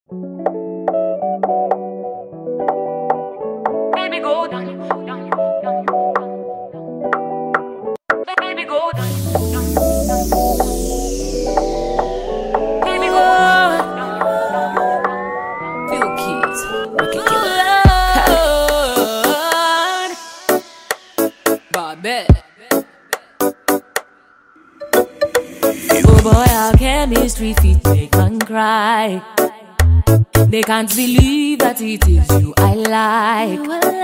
Baby, go down, down, down, down. Baby, go down, down, down. Baby, go down, down, down. Few keys, Ricky Killer. Bobette. Oh boy, our chemistry fit make man cry. They can't believe that it is you I like.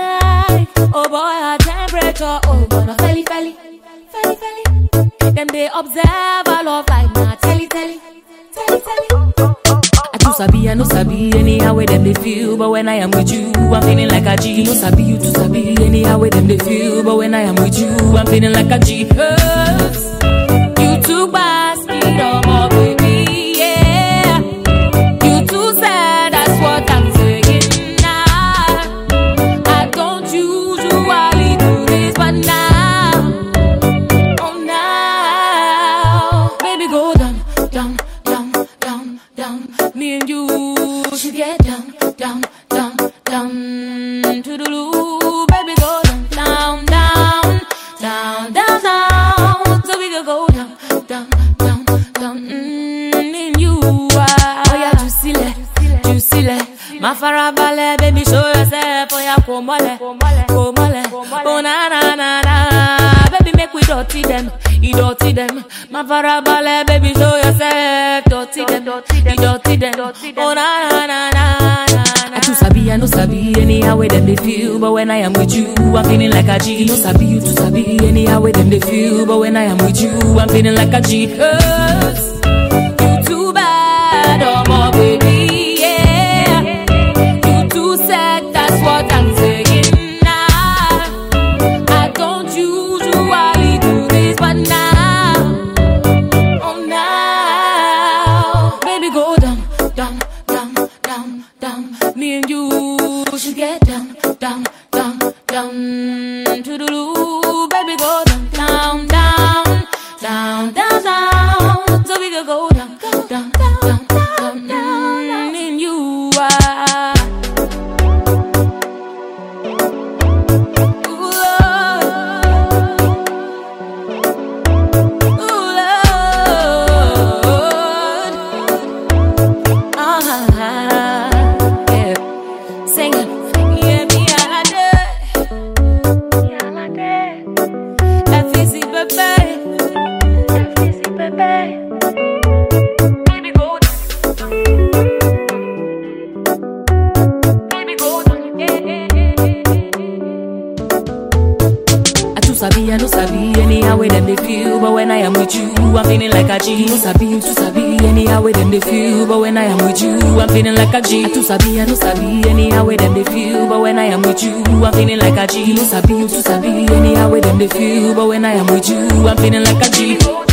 Oh boy, our temperature, oh gonna felly felly, felly felly. Them they observe our love like na telly telly, telly telly. I too sabi, I no sabi anyhow where them they feel, but when I am with you, I'm feeling like a G. You no sabi, you too sabi anyhow where them they feel, but when I am with you, I'm feeling like a G. 'Cause you too fast, me no more, baby, yeah. You too sad, that's what I'm saying now. I don't usually do this, but now, oh now, baby, go down, down, down, down, down. Me and you should get down, down, down, down to the loo, baby, go down, down, down, down, down, down. So we can go down, down, down, down. Mm, me and you are. Oh yeah, juicy le, juicy le. Ma farabalẹ̀, baby, show yourself. Oh yeah, kò mọ́lẹ̀, kò mọ́lẹ̀. Oh na na na na. Baby, make we dirty them, dirty them. Ma farabalẹ̀, baby, show yourself. Dirty them, dirty them. Oh na na na na na. I too sabi, I no sabi anyhow where them they feel, but when I am with you, I'm feeling like a G. You no sabi, you too sabi anyhow where them they feel, but when I am with you, I'm feeling like a G. 'Cause you too bad, oh my baby, yeah. You too sad, that's what I'm saying now. I don't usually do this, but now, oh now, baby, go down, down, down, down, down. Me and you should get down, down, down, down to the loo, baby, go down, down, down, down, down, down, so we can go down, down, down, down, down, down. Me and you are. Ooh, Lord. Ooh, Lord. Ah, yeah. Sing it. Yeah, me, I did. FEC, baby. Baby, go down, down. Baby, go down, yeah, yeah, yeah, yeah. I too sabi, I no sabi anyhow where them they feel, but when I am with you, I'm feeling like a G. You no sabi, you too sabi anyhow where them they feel, but when I am with you, I'm feeling like a G. I too sabi, I no sabi anyhow where them they feel, but when I am with you, I'm feeling like a G. You no sabi, you too sabi anyhow where them they feel, but when I am with you, I'm feeling like a G.